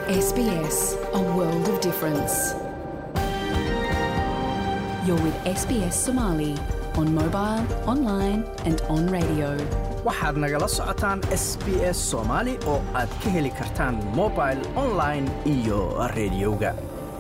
SBS, a world of difference. You're with SBS Somali on mobile, online, and on radio. waxaad nagala socotaan s b s soomaali oo aad ka heli kartaan mobil online iyo rediyoga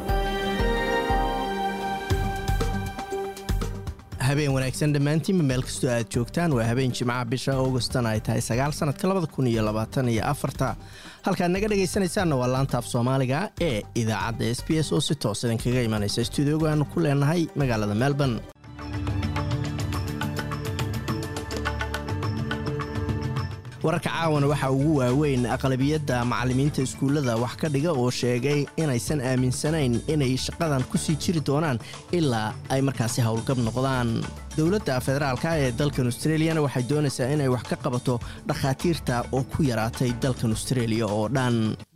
habeen wanaagsan dhammaantiinba meel kastoo aad joogtaan waa habeen jimcaha bisha augustan ay tahay sagaal sanadka labada kun iyo labaatan iyo afarta halkaad naga dhegaysanaysaanna waa laantaaf soomaaliga ee idaacadda s b s oo si toos idinkaga imanaysa stuudioga aanu ku leenahay magaalada melbourne wararka caawana waxaa ugu waaweyn aqlabiyadda macallimiinta iskuullada wax ka dhiga oo sheegay inaysan aaminsanayn inay shaqadan ku sii jiri doonaan ilaa ay markaasi howlgab noqdaan dowladda federaalka ee dalkan austreliyana waxay doonaysaa inay wax ka qabato dhakhaatiirta oo ku yaraatay dalkan austraeliya oo dhan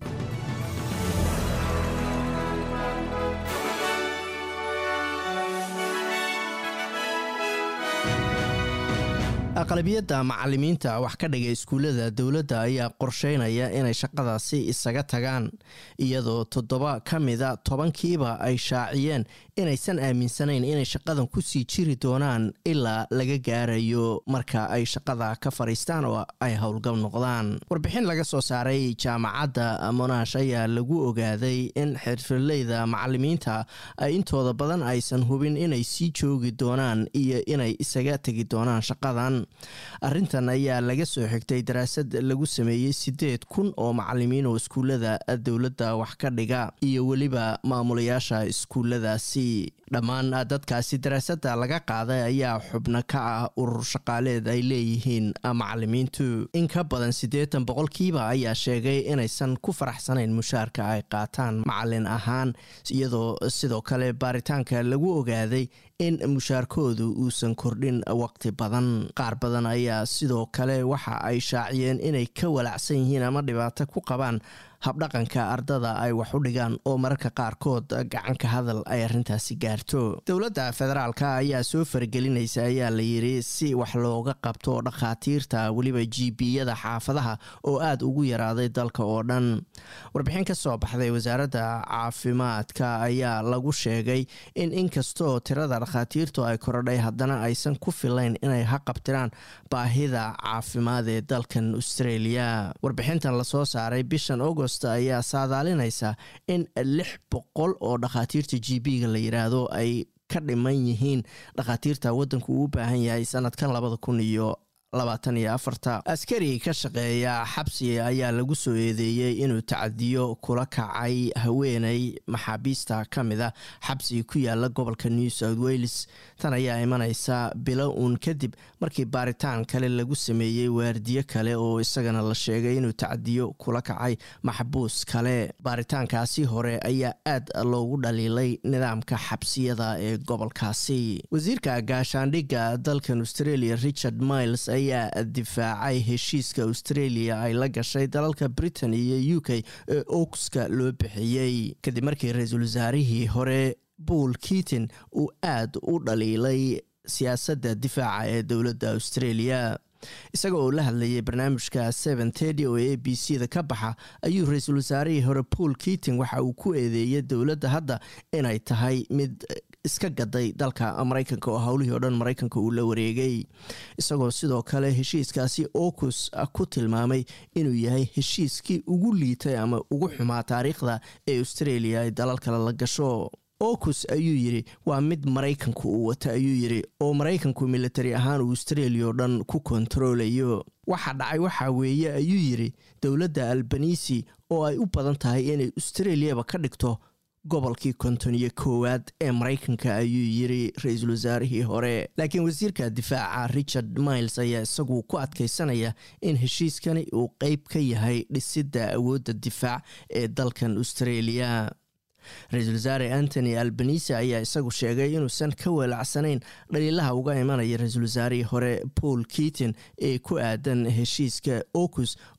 aqlabiyadda macallimiinta wax ka dhiga iskuullada dowladda ayaa qorsheynaya inay shaqadaasi isaga tagaan iyadoo toddoba ka mida tobankiiba ay shaaciyeen inaysan aaminsanayn inay shaqadan kusii jiri doonaan ilaa laga gaarayo marka ay shaqada ka fadhiistaan oo ay howlgab noqdaan warbixin laga soo saaray jaamacadda monash ayaa lagu ogaaday in xirfadleyda macallimiinta ay intooda badan aysan hubin inay sii joogi doonaan iyo inay isaga tegi doonaan shaqadan arrintan ayaa laga soo xigtay daraasad lagu sameeyey siddeed kun oo macallimiin oo iskuullada dowladda wax ka dhiga iyo weliba maamulayaasha iskuulladaasi dhammaan dadkaasi daraasadda laga qaaday ayaa xubno ka ah urur shaqaaleed ay leeyihiin macallimiintu in ka badan siddeetan boqolkiiba ayaa sheegay inaysan ku faraxsanayn mushaarka ay qaataan macallin ahaan iyadoo sidoo kale baaritaanka lagu ogaaday in mushaarkoodu uusan kordhin waqti badan qaar badan ayaa sidoo kale waxa ay shaaciyeen inay ka walacsan yihiin ama dhibaato ku qabaan habdhaqanka ardada ay wax u dhigaan oo mararka qaarkood gacanka hadal ay arrintaasi gaarto dowladda federaalka ayaa soo faragelinaysa ayaa la yidhi si wax looga qabto dhakhaatiirta weliba jibiyada xaafadaha oo aada ugu yaraaday dalka oo dhan warbixin ka soo baxday wasaaradda caafimaadka ayaa lagu sheegay in inkastoo tirada dhakhaatiirtu ay korodhay haddana aysan ku filayn inay haqabtiraan baahida caafimaad ee dalkan australia warbixintan lasoo saaray bishan august ayaa saadaalinaysa in lix boqol oo dhakhaatiirta g b-ga la yidhaahdo ay ka dhiman yihiin dhakhaatiirta waddanku uu baahan yahay sanadkan labada kun iyo labaatan iyo afarta askari ka shaqeeya xabsi ayaa lagu soo eedeeyey inuu tacadiyo kula kacay haweeney maxaabiista ka mid a xabsi ku yaala gobolka new south wales tan ayaa imaneysa bilo uun kadib markii baaritaan kale lagu sameeyey waardiyo kale oo isagana la sheegay inuu tacadiyo kula kacay maxbuus kale baaritaankaasi hore ayaa aad loogu dhaliilay nidaamka xabsiyada ee gobolkaasi wasiirka gaashaandhigga dalkan australia richard miles ayaa difaacay heshiiska australia ay la gashay dalalka britain iyo u k ee oogska loo bixiyey kadib markii ra-iisul wasaarihii hore buol keaton uu aad u dhaliilay siyaasadda difaaca ee dowladda australia isaga oo la hadlayay barnaamijka seven tedi oo a b c da ka baxa ayuu ra-iisul wasaarihii hore paul keating waxa uu ku eedeeyay dowladda hadda inay tahay mid iska gaday dalka maraykanka oo howlihii oo dhan maraykanka uu la wareegay isagoo sidoo kale heshiiskaasi ocus ku tilmaamay inuu yahay heshiiskii ugu liitay ama ugu xumaa taariikhda ee australia ay dalal kale la gasho ocus ayuu yidhi waa mid maraykanku uu wata ayuu yidhi oo maraykanku militari ahaan uu australia oo dhan ku kontaroolayo waxa dhacay waxaa weeye ayuu yidhi dowladda albanisi oo ay u badan tahay inay australiaba ka dhigto gobolkii konton iyo koowaad ee maraykanka ayuu yiri ra-iisul wasaarihii hore laakiin wasiirka difaaca richard miles ayaa isagu ku adkeysanaya in heshiiskani uu qeyb ka yahay dhisidda awoodda difaac ee dalkan australia ra-iisul wasaare antony albanise ayaa isagu sheegay inuusan ka weelacsanayn dhaliilaha uga imanaya ra-iisul wasaarihii hore paul keaton ee ku aadan heshiiska ocus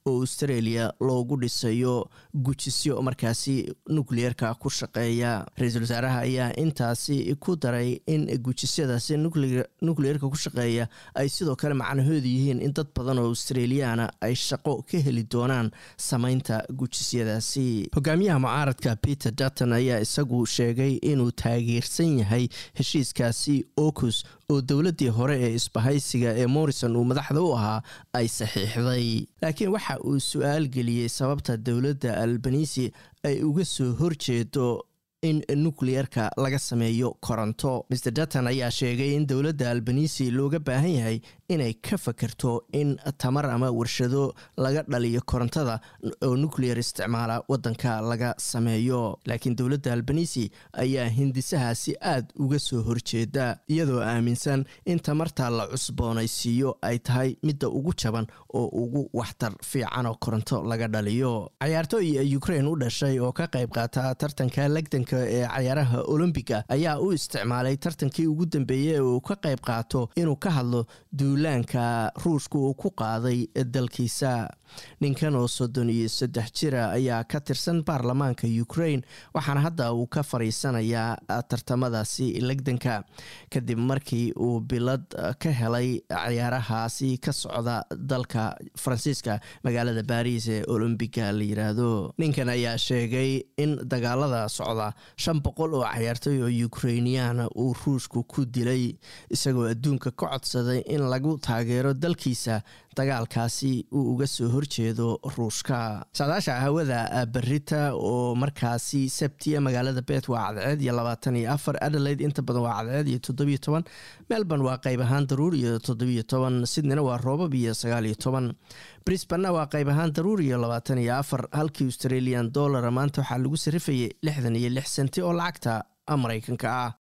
oo australia loogu dhisayo gujisyo markaasi nukliyeerka ku shaqeeya ra-iisul wasaaraha ayaa intaasi ku daray in gujisyadaasi nukliyeerka ku shaqeeya ay sidoo kale macnahoodu yihiin in dad badan oo australiyaana ay shaqo ka heli doonaan sameynta gujisyadaasi hogaamiyaha mucaaradka peter dutton ayaa isagu sheegay inuu taageersan yahay heshiiskaasi ocus oo dowladdii hore ee isbahaysiga ee morrison uu madaxda u ahaa ay saxiixday laakiin waxa uu su-aal geliyey sababta dowladda albanisi ay uga soo horjeedo in nukliyerka laga sameeyo koronto mr dutton ayaa sheegay in dowladda albanisi looga baahan yahay inay ka fakerto in tamar ama warshado laga dhaliyo korontada oo nucleyer isticmaala wadanka laga sameeyo laakiin dowladda albanisi ayaa hindisahaasi aad uga soo horjeeda iyadoo aaminsan in tamarta la cusboonaysiiyo ay tahay midda ugu jaban oo ugu waxtar fiican oo koronto laga dhaliyo cayaartooy ukrain u dhashay oo ka qayb qaata tartanka legdanka ee cayaaraha olombiga ayaa u isticmaalay tartankii ugu dambeeyey ee uu ka qayb qaato inuu ka hadlo duulaanka ruushka uu ku qaaday dalkiisa ninkan oo soddon iyo saddex jira ayaa ka tirsan baarlamaanka ukrain waxaana hadda uu ka fariisanayaa tartamadaasi legdanka kadib markii uu bilad ka helay cayaarahaasi ka socda dalka faransiiska magaalada baris ee olombiga la yiraahdo ninkan ayaa sheegay in dagaalada socda shan boqol oo cayaartooy oo ukrainiyaana uu ruushku ku dilay isagoo adduunka ka codsaday in lagu taageero dalkiisa dagaalkaasi uu uga soo horjeedo ruushka saadaasha hawada berita oo markaasi sabtiya magaalada bet waa cadceed iyo labaatan iyo afar adelaide inta badan waa cadceed iyo toddobiyo toban melbourne waa qayb ahaan daruur iyo toddobiyo toban sydneyna waa roobab iyo sagaal iyo toban brisbanna waa qayb ahaan daruur iyo labaatan iyo afar halkii australian dollara maanta waxaa lagu sarifayay lixdan iyo lix senti oo lacagta maraykanka ah